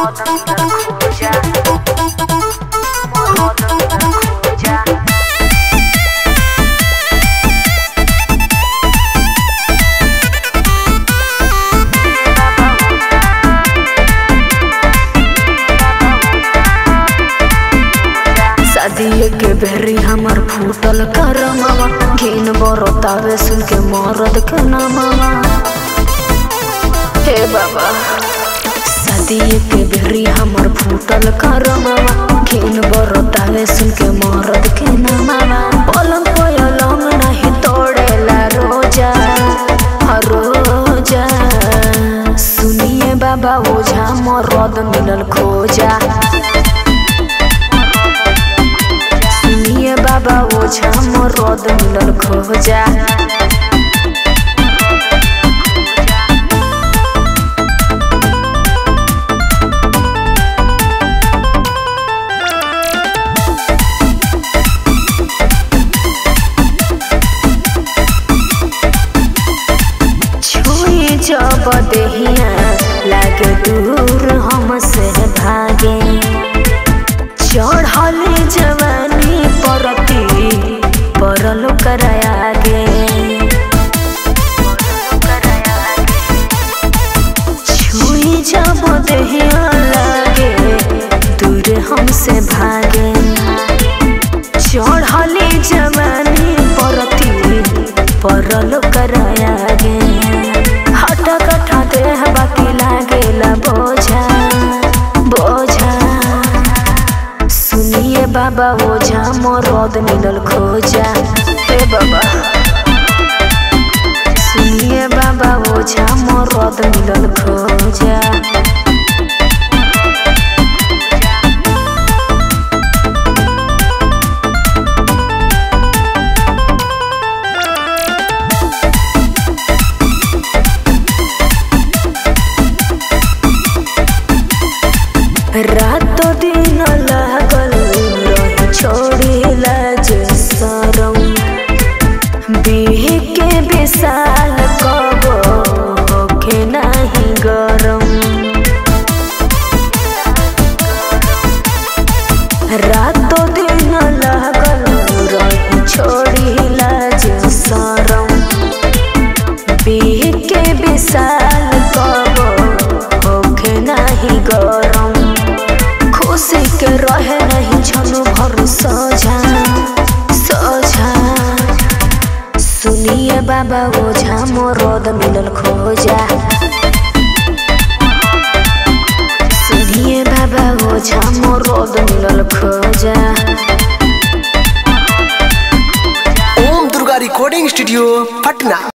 शादी के बेरी हमर फूटल करमावा घिन बरतावे सुन के मरद के नामावा हे बाबा शादी के बेरी हमर फूटल करमावा घिन बरतावे सुन के मरद के नामावा पलंग पलंग नहीं तोड़ेला रोजा हर रोजा सुनिए बाबा ओझा मरद मिलल खोजा सुनिए बाबा ओझा मरद मिलल खोजा छुई जब देहिया लागे दूर हमसे भागे चढ़ल जवानी परती परल करायागे छुई जब देहिया लागे दूर हमसे भागे चढ़ल जवानी परती परल करायागे हटा कठा देह बाकी लागेला बोझा बोझा सुनिए बाबा ओझा मरद मिलल खोजा हे बाबा सुनिए बाबा ओझा मरद मिलल खोजा रातो दिन लागल रही छोड़ी लाज सरम बिह के विशाल कब होखे नाही गरम रातो दिन लागल रही छोड़ी लाज सरम बिह के विशाल कब होखे नाही गरम खुशी के रहे नहीं छनु भर सोझा सोझा सुनिए बाबा ओझा मोरद मिलल खोजा सुनिए बाबा ओझा मोरद मिलल खोजा ओम दुर्गा रिकॉर्डिंग स्टूडियो पटना